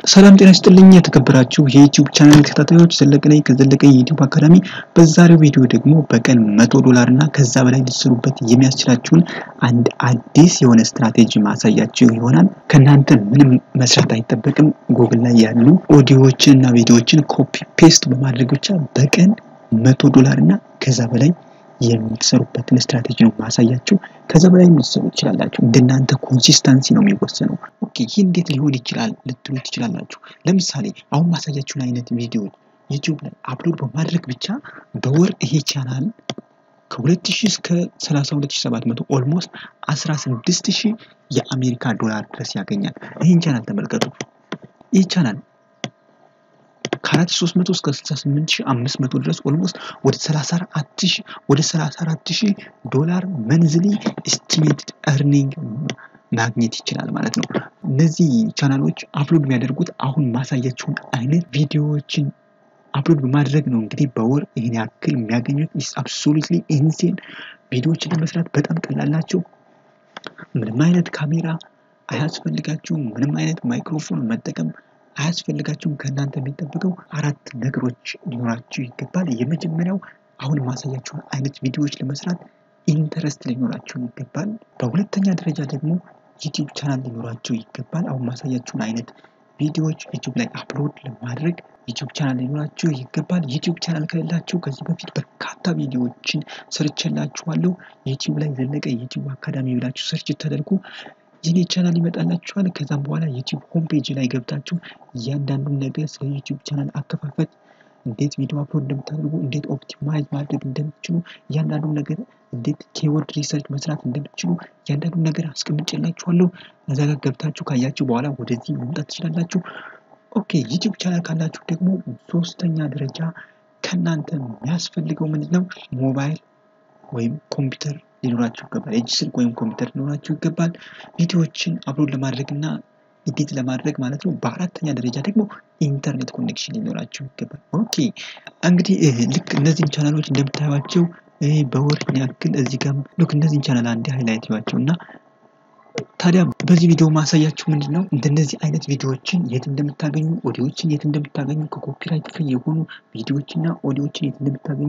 ሰላም ጤና ይስጥልኝ የተከበራችሁ የዩቲዩብ ቻናል ተከታታዮች ዘለቀ ነኝ ከዘለቀ የዩቲዩብ አካዳሚ። በዛሬው ቪዲዮ ደግሞ በቀን መቶ ዶላር እና ከዛ በላይ ልትሰሩበት የሚያስችላችሁን አንድ አዲስ የሆነ ስትራቴጂ ማሳያችሁ ይሆናል። ከእናንተ ምንም መስራት አይጠበቅም። ጉግል ላይ ያሉ ኦዲዮዎችን እና ቪዲዮዎችን ኮፒ ፔስት በማድረግ ብቻ በቀን መቶ ዶላር እና ከዛ በላይ የምትሰሩበትን ስትራቴጂ ነው ማሳያችሁ። ከዛ በላይ ልትሰሩ ትችላላችሁ። እንደናንተ ኮንሲስተንሲ ነው የሚወሰነው። ኦኬ ይህ እንዴት ሊሆን ይችላል ልትሉ ትችላላችሁ። ለምሳሌ አሁን ማሳያችሁን አይነት ቪዲዮ ዩቲዩብ ላይ አፕሎድ በማድረግ ብቻ በወር ይሄ ቻናል ከ2000 እስከ 32700 ኦልሞስት 16000 የአሜሪካ ዶላር ድረስ ያገኛል። ይህን ቻናል ተመልከቱ። ይህ ቻናል ከ4300 እስከ 68500 ድረስ ኦልሞስት ወደ 34000 ወደ 34000 ዶላር መንዝሊ ኤስቲሜትድ ኤርኒንግ ማግኘት ይችላል ማለት ነው። እነዚህ ቻናሎች አፕሎድ የሚያደርጉት አሁን ማሳያችሁን አይነት ቪዲዮዎችን አፕሎድ በማድረግ ነው። እንግዲህ በወር ይህን ያክል የሚያገኙት ኢስ አብሶሉትሊ ኢንሴን። ቪዲዮዎችን ለመስራት በጣም ቀላል ናቸው። ምንም አይነት ካሜራ አያስፈልጋችሁም። ምንም አይነት ማይክሮፎን መጠቀም አያስፈልጋችሁም። ከእናንተ የሚጠበቀው አራት ነገሮች ሊኖራችሁ ይገባል። የመጀመሪያው አሁን ማሳያችሁን አይነት ቪዲዮዎች ለመስራት ኢንተረስት ሊኖራችሁ ይገባል። በሁለተኛ ደረጃ ደግሞ ዩቲዩብ ቻናል ሊኖራችሁ ይገባል። አሁን ማሳያችሁን አይነት ቪዲዮዎች ዩቲዩብ ላይ አፕሎድ ለማድረግ ዩቲዩብ ቻናል ሊኖራችሁ ይገባል። ዩቲዩብ ቻናል ከሌላችሁ ከዚህ በፊት በርካታ ቪዲዮዎችን ሰርቼላችኋለሁ። ዩቲዩብ ላይ ዘለቀ ዩቲዩብ አካዳሚ ብላችሁ ሰርች ተደርጉ የኔ ቻናል ይመጣላችኋል። ከዛም በኋላ ዩቲዩብ ሆም ፔጅ ላይ ገብታችሁ እያንዳንዱን ነገር ስለ ዩቲዩብ ቻናል አከፋፈት፣ እንዴት ቪዲዮ አፕሎድ እንደምታደርጉ፣ እንዴት ኦፕቲማይዝ ማድረግ እንደምትችሉ፣ እያንዳንዱን ነገር እንዴት ኬወርድ ሪሰርች መስራት እንደምትችሉ እያንዳንዱን ነገር አስቀምጬላችኋለሁ። እዛ ጋር ገብታችሁ ካያችሁ በኋላ ወደዚህ መምጣት ትችላላችሁ። ኦኬ ዩቲዩብ ቻናል ካላችሁ ደግሞ ሶስተኛ ደረጃ ከእናንተ የሚያስፈልገው ምንድን ነው? ሞባይል ወይም ኮምፒውተር ሊኖራችሁ ይገባል። የእጅ ስልክ ወይም ኮምፒውተር ሊኖራችሁ ይገባል። ቪዲዮዎችን አፕሎድ ለማድረግ እና ኤዲት ለማድረግ ማለት ነው። በአራተኛ ደረጃ ደግሞ ኢንተርኔት ኮኔክሽን ሊኖራችሁ ይገባል። ኦኬ እንግዲህ ልክ እነዚህን ቻናሎች እንደምታዩቸው በወር ያክል እዚህ ጋር ልክ እነዚህን ቻናል አንድ ሃይላይት ይዋቸው እና ታዲያ በዚህ ቪዲዮ ማሳያችሁ ምንድን ነው እንደነዚህ አይነት ቪዲዮዎችን የት እንደምታገኙ ኦዲዮዎችን የት እንደምታገኙ ከኮፒራይት ፍሪ የሆኑ ቪዲዮዎችና ኦዲዮዎችን የት እንደምታገኙ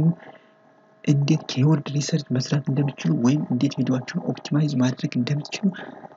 እንዴት ኬወርድ ሪሰርች መስራት እንደምትችሉ ወይም እንዴት ቪዲዮዎችን ኦፕቲማይዝ ማድረግ እንደምትችሉ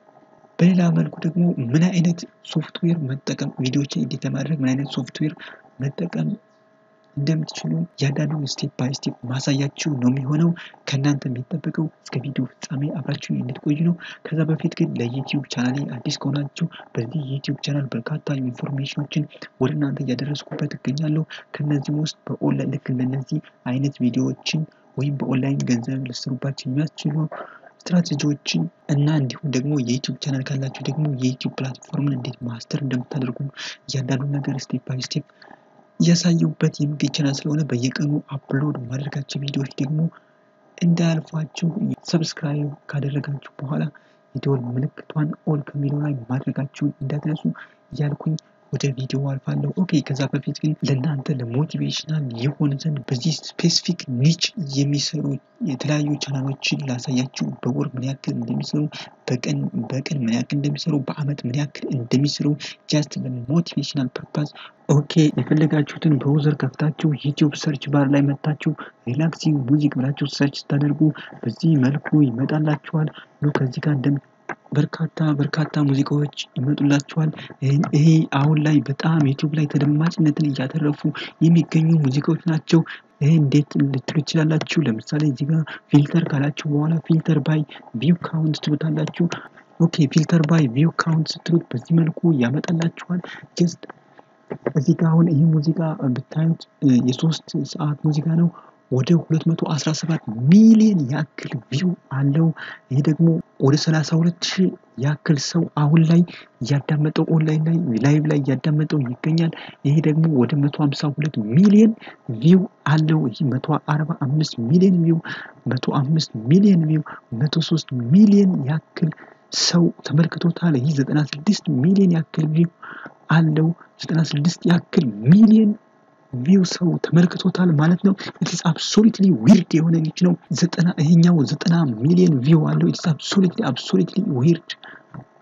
በሌላ መልኩ ደግሞ ምን አይነት ሶፍትዌር መጠቀም ቪዲዮዎችን ኤዲት ለማድረግ ምን አይነት ሶፍትዌር መጠቀም እንደምትችሉ እያንዳንዱን ስቴፕ ባይ ስቴፕ ማሳያችሁ ነው የሚሆነው። ከእናንተ የሚጠበቀው እስከ ቪዲዮ ፍጻሜ አብራችሁ እንድትቆዩ ነው። ከዛ በፊት ግን ለዩቲዩብ ቻናሌ አዲስ ከሆናችሁ በዚህ ዩቲዩብ ቻናል በርካታ ኢንፎርሜሽኖችን ወደ እናንተ እያደረስኩበት እገኛለሁ። ከነዚህም ውስጥ በኦንላይን ልክ እንደነዚህ አይነት ቪዲዮዎችን ወይም በኦንላይን ገንዘብ ልትሰሩባቸው የሚያስችሉ ስትራቴጂዎችን እና እንዲሁም ደግሞ የዩቲዩብ ቻናል ካላችሁ ደግሞ የዩቲዩብ ፕላትፎርምን እንዴት ማስተር እንደምታደርጉ እያንዳንዱ ነገር ስቴፕ ባይ ስቴፕ እያሳየሁበት የሚገኝ ቻናል ስለሆነ በየቀኑ አፕሎድ ማድረጋቸው ቪዲዮዎች ደግሞ እንዳያልፏችሁ ሰብስክራይብ ካደረጋችሁ በኋላ የደወል ምልክቷን ኦል ከሚለው ላይ ማድረጋችሁን እንዳትረሱ እያልኩኝ ወደ ቪዲዮ አልፋለሁ። ኦኬ ከዛ በፊት ግን ለእናንተ ለሞቲቬሽናል የሆነ ዘንድ በዚህ ስፔሲፊክ ኒች የሚሰሩ የተለያዩ ቻናሎችን ላሳያችሁ። በወር ምን ያክል እንደሚሰሩ፣ በቀን በቀን ምን ያክል እንደሚሰሩ፣ በአመት ምን ያክል እንደሚሰሩ ጃስት ለሞቲቬሽናል ፐርፓዝ ኦኬ የፈለጋችሁትን ብሮዘር ከፍታችሁ ዩቲዩብ ሰርች ባር ላይ መታችሁ ሪላክሲንግ ሙዚክ ብላችሁ ሰርች ስታደርጉ በዚህ መልኩ ይመጣላችኋል። ሉ ከዚህ ጋር እንደም በርካታ በርካታ ሙዚቃዎች ይመጡላችኋል። ይሄ አሁን ላይ በጣም ዩቲዩብ ላይ ተደማጭነትን እያተረፉ የሚገኙ ሙዚቃዎች ናቸው። ይሄ እንዴት ልትሉ ይችላላችሁ። ለምሳሌ እዚህ ጋር ፊልተር ካላችሁ በኋላ ፊልተር ባይ ቪው ካውንት ትሉታላችሁ። ኦኬ ፊልተር ባይ ቪው ካውንት ስትሉት በዚህ መልኩ ያመጣላችኋል። ጀስት እዚህ ጋር አሁን ይህ ሙዚቃ ብታዩት የሶስት ሰዓት ሙዚቃ ነው። ወደ 217 ሚሊዮን ያክል ቪው አለው። ይሄ ደግሞ ወደ 32 ሺህ ያክል ሰው አሁን ላይ እያዳመጠው ኦንላይን ላይ ላይቭ ላይ እያዳመጠው ይገኛል። ይሄ ደግሞ ወደ 152 ሚሊዮን ቪው አለው። ይህ 145 ሚሊዮን ቪው፣ 105 ሚሊዮን ቪው፣ 103 ሚሊዮን ያክል ሰው ተመልክቶታል። ይህ 96 ሚሊዮን ያክል ቪው አለው። 96 ያክል ሚሊዮን ቪው ሰው ተመልክቶታል ማለት ነው። ኢትስ አብሶሉትሊ ዊርድ የሆነ ልጅ ነው። ዘጠና ይሄኛው ዘጠና ሚሊዮን ቪው አለው። ኢትስ አብሶሉትሊ አብሶሉትሊ ዊርድ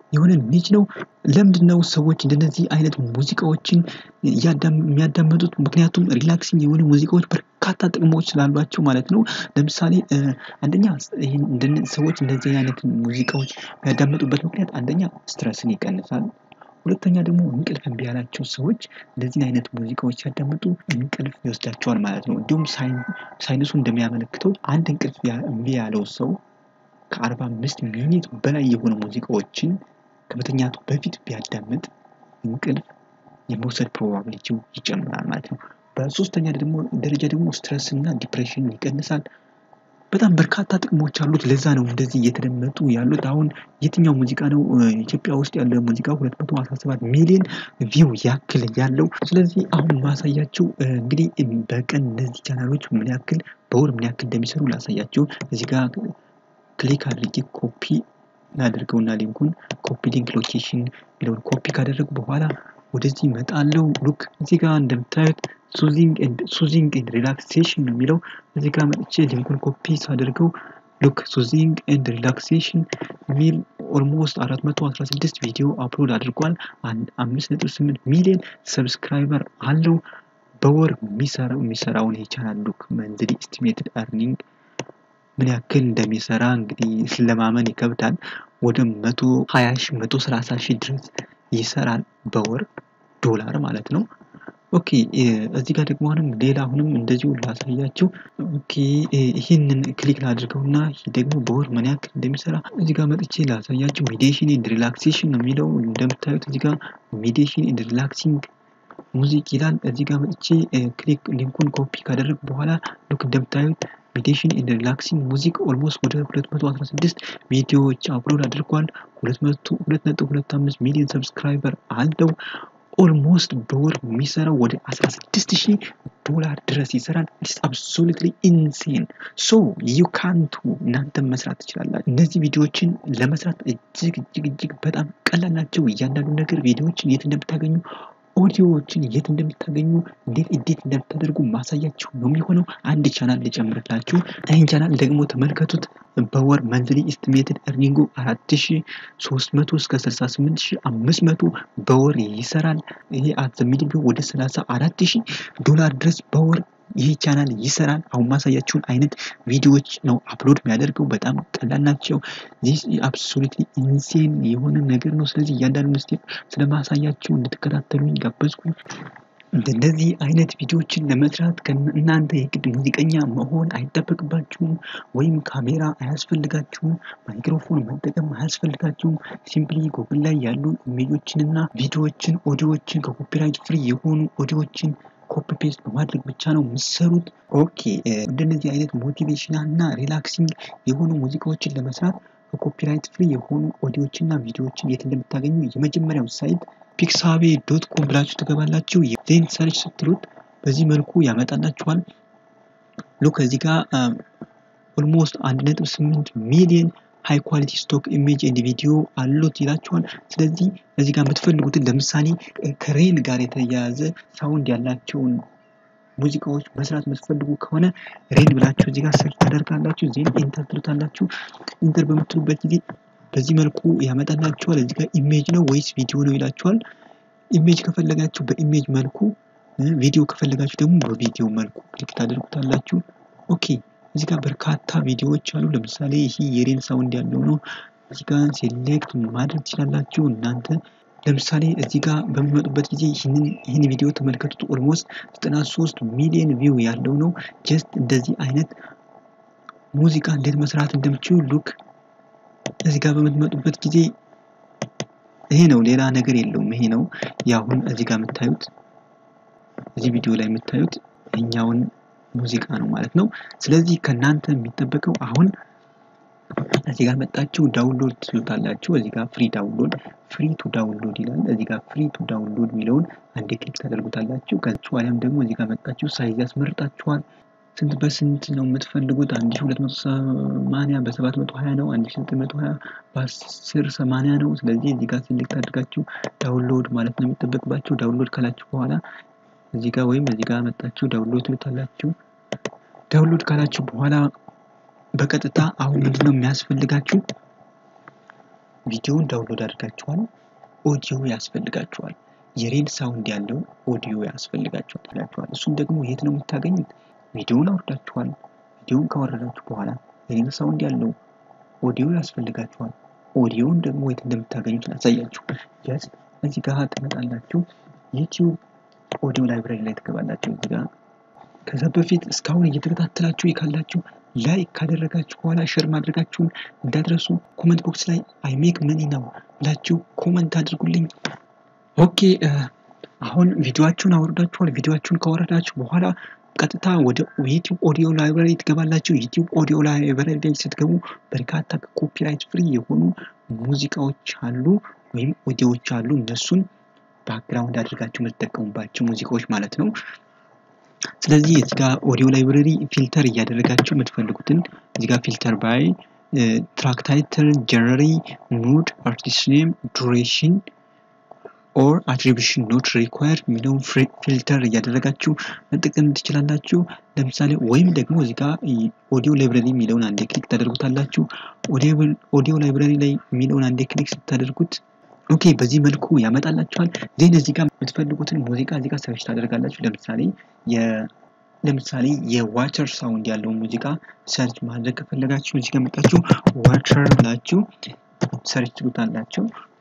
የሆነ ኒች ነው። ለምንድን ነው ሰዎች እንደነዚህ አይነት ሙዚቃዎችን የሚያዳምጡት? ምክንያቱም ሪላክሲንግ የሆኑ ሙዚቃዎች በርካታ ጥቅሞች ስላሏቸው ማለት ነው። ለምሳሌ አንደኛ ሰዎች እንደዚህ አይነት ሙዚቃዎች የሚያዳምጡበት ምክንያት አንደኛ ስትረስን ይቀንሳል። ሁለተኛ ደግሞ እንቅልፍ እምቢ ያላቸው ሰዎች እንደዚህን አይነት ሙዚቃዎች ሲያዳምጡ እንቅልፍ ይወስዳቸዋል ማለት ነው። እንዲሁም ሳይንሱ እንደሚያመለክተው አንድ እንቅልፍ እምቢ ያለው ሰው ከአርባ አምስት ሚኒት በላይ የሆኑ ሙዚቃዎችን ከመተኛቱ በፊት ቢያዳምጥ እንቅልፍ የመውሰድ ፕሮባቢሊቲው ይጨምራል ማለት ነው። በሶስተኛ ደግሞ ደረጃ ደግሞ ስትረስ እና ዲፕሬሽንን ይቀንሳል። በጣም በርካታ ጥቅሞች አሉት። ለዛ ነው እንደዚህ እየተደመጡ ያሉት። አሁን የትኛው ሙዚቃ ነው ኢትዮጵያ ውስጥ ያለ ሙዚቃ ሁለት መቶ አስራ ሰባት ሚሊዮን ቪው ያክል ያለው። ስለዚህ አሁን ማሳያቸው እንግዲህ በቀን እነዚህ ቻናሎች ምን ያክል በወር ምን ያክል እንደሚሰሩ ላሳያቸው። እዚህ ጋር ክሊክ አድርጌ ኮፒ ላድርገውና ሊንኩን ኮፒ ሊንክ ሎኬሽን የሚለውን ኮፒ ካደረጉ በኋላ ወደዚህ እመጣለሁ። ሉክ እዚህ ጋር እንደምታዩት ሱዚንግ ኤንድ ሪላክሴሽን ነው የሚለው። እዚህ ጋር መጥቼ ሊንኩን ኮፒ ሳደርገው ሉክ ሱዚንግ ኤንድ ሪላክሴሽን የሚል ኦልሞስት 416 ቪዲዮ አፕሎድ አድርጓል። 5.8 ሚሊዮን ሰብስክራይበር አለው። በወር የሚሰራው የሚሰራውን የቻናል ሉክ መንዝሊ ኤስቲሜትድ አርኒንግ ምን ያክል እንደሚሰራ እንግዲህ ለማመን ይከብዳል። ወደ 120 ሺህ 130 ሺህ ድረስ ይሰራል በወር ዶላር ማለት ነው። ኦኬ እዚህ ጋር ደግሞ አሁንም ሌላ አሁንም እንደዚሁ ላሳያችሁ። ኦኬ ይህንን ክሊክ ላድርገውና ይህ ደግሞ በወር ምን ያክል እንደሚሰራ እዚህ ጋር መጥቼ ላሳያችሁ። ሜዲቴሽን ኤንድ ሪላክሴሽን ነው የሚለው እንደምታዩት እዚህ ጋር ሜዲቴሽን ኤንድ ሪላክሲንግ ሙዚቅ ይላል። እዚህ ጋር መጥቼ ክሊክ ሊንኩን ኮፒ ካደረግ በኋላ ሉክ እንደምታዩት ሜዲቴሽን ኤንድ ሪላክሲንግ ሙዚቅ ኦልሞስት ወደ 216 ቪዲዮዎች አፕሎድ አድርጓል። 2.25 ሚሊዮን ሰብስክራይበር አለው። ኦልሞስት በወር የሚሰራው ወደ 16 ሺህ ዶላር ድረስ ይሰራል። ኢትስ አብሶሉትሊ ኢንሴን ሶ ዩ ካንቱ እናንተም መስራት ትችላላችሁ። እነዚህ ቪዲዮዎችን ለመስራት እጅግ እጅግ እጅግ በጣም ቀላል ናቸው። እያንዳንዱ ነገር ቪዲዮዎችን የት እንደምታገኙ ኦዲዮዎችን የት እንደምታገኙ እንዴት ኤዲት እንደምታደርጉ ማሳያችሁ ነው የሚሆነው። አንድ ቻናል ልጨምርላችሁ። ይህን ቻናል ደግሞ ተመልከቱት። በወር መንዝሊ ኢስቲሜትድ እርኒንጉ አራት ሺ ሶስት መቶ እስከ ስልሳ ስምንት ሺ አምስት መቶ በወር ይሰራል። ይሄ አት ሚድል ወደ ሰላሳ አራት ሺ ዶላር ድረስ በወር ይህ ቻናል ይሰራል። አሁን ማሳያችሁን አይነት ቪዲዮዎች ነው አፕሎድ የሚያደርገው። በጣም ቀላል ናቸው። ዚስ አብሶሉትሊ ኢንሴን የሆነ ነገር ነው። ስለዚህ እያንዳንዱን ስቴፕ ስለማሳያችሁ እንድትከታተሉኝ ጋበዝኩኝ። እንደዚህ አይነት ቪዲዮዎችን ለመስራት እናንተ የግድ ሙዚቀኛ መሆን አይጠበቅባችሁም፣ ወይም ካሜራ አያስፈልጋችሁም፣ ማይክሮፎን መጠቀም አያስፈልጋችሁም። ሲምፕሊ ጉግል ላይ ያሉ ኢሜጆችንና ቪዲዮዎችን፣ ኦዲዮዎችን ከኮፒራይት ፍሪ የሆኑ ኦዲዮዎችን ኮፒ ፔስት በማድረግ ብቻ ነው የምትሰሩት። ኦኬ እንደነዚህ አይነት ሞቲቬሽናል እና ሪላክሲንግ የሆኑ ሙዚቃዎችን ለመስራት ከኮፒራይት ፍሪ የሆኑ ኦዲዮዎችና ቪዲዮዎችን የት እንደምታገኙ የመጀመሪያው ሳይት ፒክሳቤ ዶት ኮም ብላችሁ ትገባላችሁ። ዜን ሰርች ስትሉት በዚህ መልኩ ያመጣላችኋል። ሉክ እዚህ ጋር ኦልሞስት አንድ ነጥብ ስምንት ሚሊዮን ሃይ ኳሊቲ ስቶክ ኢሜጅ ኤንድ ቪዲዮ አሉት ይላችኋል። ስለዚህ እዚህ ጋር የምትፈልጉትን ለምሳሌ ከሬል ጋር የተያያዘ ሳውንድ ያላቸውን ሙዚቃዎች መስራት የምትፈልጉ ከሆነ ሬል ብላችሁ እዚህ ጋር ሰርች ታደርጋላችሁ። ዜን ኢንተር ትሉታላችሁ። ኢንተር በምትሉበት ጊዜ በዚህ መልኩ ያመጣላችኋል። እዚህ ጋር ኢሜጅ ነው ወይስ ቪዲዮ ነው ይላችኋል። ኢሜጅ ከፈለጋችሁ በኢሜጅ መልኩ፣ ቪዲዮ ከፈለጋችሁ ደግሞ በቪዲዮ መልኩ ክሊክ ታደርጉታላችሁ። ኦኬ እዚህ ጋር በርካታ ቪዲዮዎች አሉ። ለምሳሌ ይህ የሬል ሳውንድ ያለው ነው። እዚህ ጋር ሴሌክት ማድረግ ትችላላችሁ እናንተ ለምሳሌ እዚህ ጋር በሚመጡበት ጊዜ ይህን ቪዲዮ ተመልከቱት። ኦልሞስት 93 ሚሊዮን ቪው ያለው ነው። ጀስት እንደዚህ አይነት ሙዚቃ እንዴት መስራት እንደምችሉ ሉክ እዚህ ጋር በምትመጡበት ጊዜ ይሄ ነው፣ ሌላ ነገር የለውም። ይሄ ነው የአሁን እዚህ ጋር የምታዩት እዚህ ቪዲዮ ላይ የምታዩት እኛውን ሙዚቃ ነው ማለት ነው። ስለዚህ ከእናንተ የሚጠበቀው አሁን እዚህ ጋር መጣችሁ ዳውንሎድ ትሉታላችሁ። እዚህ ጋር ፍሪ ዳውንሎድ ፍሪ ቱ ዳውንሎድ ይላል። እዚህ ጋር ፍሪ ቱ ዳውንሎድ የሚለውን አንዴ ክሊክ ታደርጉታላችሁ። ከዚህ በኋላም ደግሞ እዚህ ጋር መጣችሁ ሳይዝ ያስመርጣችኋል። ስንት በስንት ነው የምትፈልጉት? አንድ ሺ ሁለት መቶ ሰማንያ በሰባት መቶ ሀያ ነው። አንድ ሺ ዘጠኝ መቶ ሀያ በአስር ሰማንያ ነው። ስለዚህ እዚህ ጋር ሴሌክት አድርጋችሁ ዳውንሎድ ማለት ነው የሚጠበቅባችሁ። ዳውንሎድ ካላችሁ በኋላ እዚህ ጋር ወይም እዚህ ጋር መጣችሁ ዳውንሎድ ትሉታላችሁ። ዳውንሎድ ካላችሁ በኋላ በቀጥታ አሁን ምንድነው የሚያስፈልጋችሁ? ቪዲዮውን ዳውንሎድ አድርጋችኋል፣ ኦዲዮ ያስፈልጋችኋል። የሬል ሳውንድ ያለው ኦዲዮ ያስፈልጋችኋል። እሱም ደግሞ የት ነው የምታገኙት? ቪዲዮውን አውርዳችኋል። ቪዲዮውን ካወረዳችሁ በኋላ የሬል ሳውንድ ያለው ኦዲዮ ያስፈልጋችኋል። ኦዲዮውን ደግሞ የት እንደምታገኙት ላሳያችሁ። ጀስት እዚህ ጋር ትመጣላችሁ። ዩቲዩብ ኦዲዮ ላይብራሪ ላይ ትገባላችሁ። እዚህ ጋር ከዛ በፊት እስካሁን እየተከታተላችሁ ካላችሁ ላይክ ካደረጋችሁ በኋላ ሼር ማድረጋችሁን እንዳትረሱ። ኮመንት ቦክስ ላይ አይ ሜክ መኒ ነው ብላችሁ ኮመንት አድርጉልኝ። ኦኬ አሁን ቪዲዮአችሁን አውርዳችኋል። ቪዲዮአችሁን ካወረዳችሁ በኋላ ቀጥታ ወደ ዩቲዩብ ኦዲዮ ላይብራሪ ትገባላችሁ። ዩቲዩብ ኦዲዮ ላይብራሪ ላይ ስትገቡ በርካታ ኮፒራይት ፍሪ የሆኑ ሙዚቃዎች አሉ ወይም ኦዲዮዎች አሉ። እነሱን ባክግራውንድ አድርጋችሁ የምትጠቀሙባቸው ሙዚቃዎች ማለት ነው። ስለዚህ እዚህ ጋር ኦዲዮ ላይብረሪ ፊልተር እያደረጋችሁ የምትፈልጉትን እዚህ ጋር ፊልተር ባይ ትራክ ታይትል፣ ጀነሪ፣ ሙድ፣ አርቲስት ኔም፣ ዱሬሽን ኦር አትሪቢሽን ኖት ሪኳየር የሚለውን ፊልተር እያደረጋችሁ መጠቀም ትችላላችሁ። ለምሳሌ ወይም ደግሞ እዚህ ጋር ኦዲዮ ላይብረሪ የሚለውን አንዴ ክሊክ ታደርጉታላችሁ። ኦዲዮ ላይብረሪ ላይ የሚለውን አንዴ ክሊክ ስታደርጉት ኦኬ በዚህ መልኩ ያመጣላችኋል። ዜን እዚህ ጋር የምትፈልጉትን ሙዚቃ እዚህ ጋር ሰርች ታደርጋላችሁ። ለምሳሌ ለምሳሌ የዋቸር ሳውንድ ያለውን ሙዚቃ ሰርች ማድረግ ከፈለጋችሁ እዚህ ጋር መጣችሁ ዋቸር ብላችሁ ሰርች ትሉታላችሁ።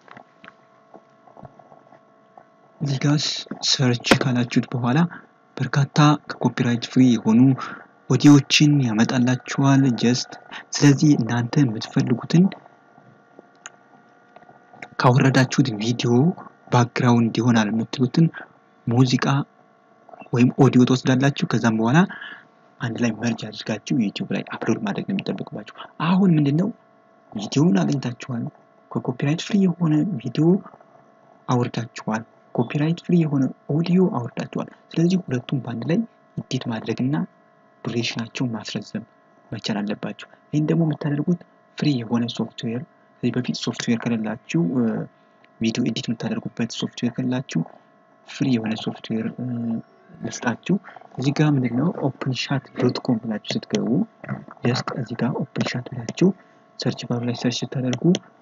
እዚህ ጋር ሰርች ካላችሁት በኋላ በርካታ ከኮፒራይት ፍሪ የሆኑ ኦዲዮዎችን ያመጣላችኋል። ጀስት ስለዚህ እናንተ የምትፈልጉትን ካወረዳችሁት ቪዲዮ ባክግራውንድ ይሆናል የምትሉትን ሙዚቃ ወይም ኦዲዮ ትወስዳላችሁ። ከዛም በኋላ አንድ ላይ መርጅ አድርጋችሁ ዩቲዩብ ላይ አፕሎድ ማድረግ ነው የሚጠበቅባችሁ። አሁን ምንድነው ቪዲዮውን አግኝታችኋል። ከኮፒራይት ፍሪ የሆነ ቪዲዮ አውርዳችኋል። ኮፒራይት ፍሪ የሆነ ኦዲዮ አውርዳችኋል። ስለዚህ ሁለቱም በአንድ ላይ ኢዲት ማድረግና ዱሬሽናቸውን ማስረዘም መቻል አለባችሁ። ይህን ደግሞ የምታደርጉት ፍሪ የሆነ ሶፍትዌር ከዚህ በፊት ሶፍትዌር ከሌላችሁ ቪዲዮ ኤዲት የምታደርጉበት ሶፍትዌር ከሌላችሁ ፍሪ የሆነ ሶፍትዌር ልስጣችሁ። እዚህ ጋር ምንድነው ኦፕን ሻት ዶት ኮም ብላችሁ ስትገቡ ጀስት እዚህ ጋር ኦፕን ሻት ብላችሁ ሰርች ባሩ ላይ ሰርች ስታደርጉ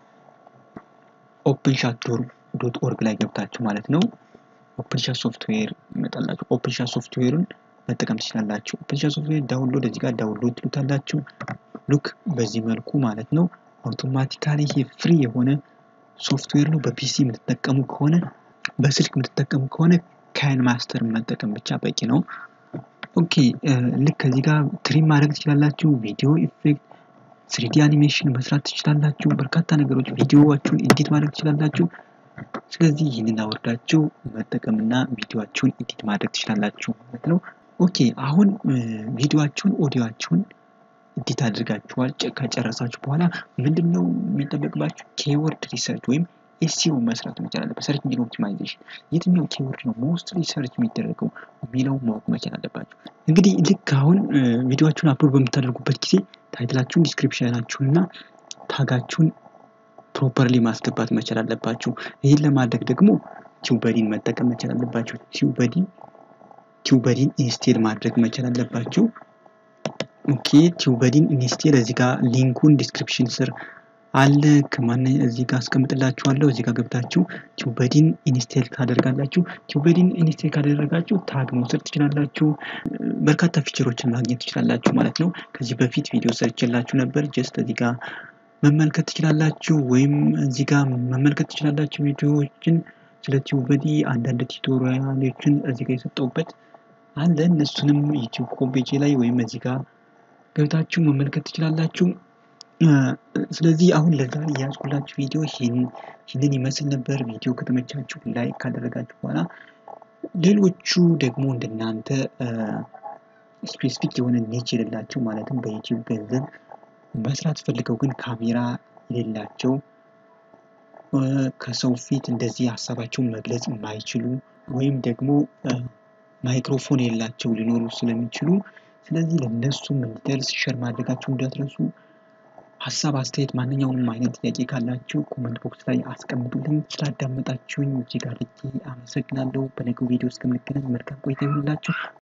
ኦፕን ሻት ዶት ኦርግ ላይ ገብታችሁ ማለት ነው ኦፕን ሻት ሶፍትዌር ይመጣላችሁ። ኦፕን ሻት ሶፍትዌሩን መጠቀም ትችላላችሁ። ኦፕን ሻት ሶፍትዌር ዳውንሎድ እዚህ ጋር ዳውንሎድ ትሉታላችሁ። ሉክ በዚህ መልኩ ማለት ነው አውቶማቲካሊ ይሄ ፍሪ የሆነ ሶፍትዌር ነው። በፒሲ የምትጠቀሙ ከሆነ በስልክ የምትጠቀሙ ከሆነ ካይን ማስተር መጠቀም ብቻ በቂ ነው። ኦኬ ልክ ከዚህ ጋር ትሪም ማድረግ ትችላላችሁ። ቪዲዮ ኢፌክት፣ ስሪዲ አኒሜሽን መስራት ትችላላችሁ። በርካታ ነገሮች ቪዲዮዋችሁን ኤዲት ማድረግ ትችላላችሁ። ስለዚህ ይህንን አወርዳችሁ መጠቀምና ቪዲዮዋችሁን ኤዲት ማድረግ ትችላላችሁ ማለት ነው። ኦኬ አሁን ቪዲዮዋችሁን ኦዲዮዋችሁን ኤዲት አድርጋችኋል። ከጨረሳችሁ በኋላ ምንድን ነው የሚጠበቅባችሁ? ኬወርድ ሪሰርች ወይም ኤስሲኦ መስራት መቻል አለበት። ሰርች ኢንጂን ኦፕቲማይዜሽን የትኛው ኬወርድ ነው ሞስትሊ ሰርች የሚደረገው የሚለው ማወቅ መቻል አለባችሁ። እንግዲህ ልክ አሁን ቪዲዮችሁን አፕሎድ በምታደርጉበት ጊዜ ታይትላችሁን፣ ዲስክሪፕሽናችሁን እና ታጋችሁን ፕሮፐርሊ ማስገባት መቻል አለባችሁ። ይህን ለማድረግ ደግሞ ቲዩበዲን መጠቀም መቻል አለባችሁ። ቲዩበዲ ቲዩበዲን ኢንስቴል ማድረግ መቻል አለባችሁ። ኦኬ ቲዩበዲን ኢንስቴል እዚህ ጋር ሊንኩን ዲስክሪፕሽን ስር አለ ከማን እዚህ ጋር አስቀምጥላችኋለሁ። እዚህ ጋር ገብታችሁ ቲዩበዲን ኢንስቴል ታደርጋላችሁ። ቲዩበዲን ኢንስቴል ካደረጋችሁ ታግ መውሰድ ትችላላችሁ። በርካታ ፊቸሮችን ማግኘት ትችላላችሁ ማለት ነው። ከዚህ በፊት ቪዲዮ ሰርችላችሁ ነበር። ጀስት እዚህ ጋር መመልከት ትችላላችሁ፣ ወይም እዚህ ጋር መመልከት ትችላላችሁ ቪዲዮዎችን ስለ ቲዩበዲ አንዳንድ ቱቶሪያሎችን እዚህ ጋር የሰጠውበት አለ። እነሱንም ዩቲዩብ ኮምፔጅ ላይ ወይም እዚህ ጋር ገብታችሁ መመልከት ትችላላችሁ። ስለዚህ አሁን ለዛሬ የያዝኩላችሁ ቪዲዮ ይህንን ይመስል ነበር። ቪዲዮ ከተመቻችሁ ላይክ ካደረጋችሁ በኋላ ሌሎቹ ደግሞ እንደናንተ ስፔሲፊክ የሆነ ኒች የሌላቸው ማለትም በዩቲዩብ ገንዘብ መስራት ፈልገው ግን ካሜራ የሌላቸው ከሰው ፊት እንደዚህ ሀሳባቸውን መግለጽ የማይችሉ ወይም ደግሞ ማይክሮፎን የሌላቸው ሊኖሩ ስለሚችሉ ስለዚህ ለእነሱም እንዲደርስ ሸር ማድረጋችሁ እንዳትረሱ። ሀሳብ፣ አስተያየት፣ ማንኛውንም አይነት ጥያቄ ካላችሁ ኮመንት ቦክስ ላይ አስቀምጡልኝ። ስላዳመጣችሁኝ እጅግ አድርጌ አመሰግናለሁ። በነገው ቪዲዮ እስከምንገናኝ መልካም ቆይታ ይሁንላችሁ።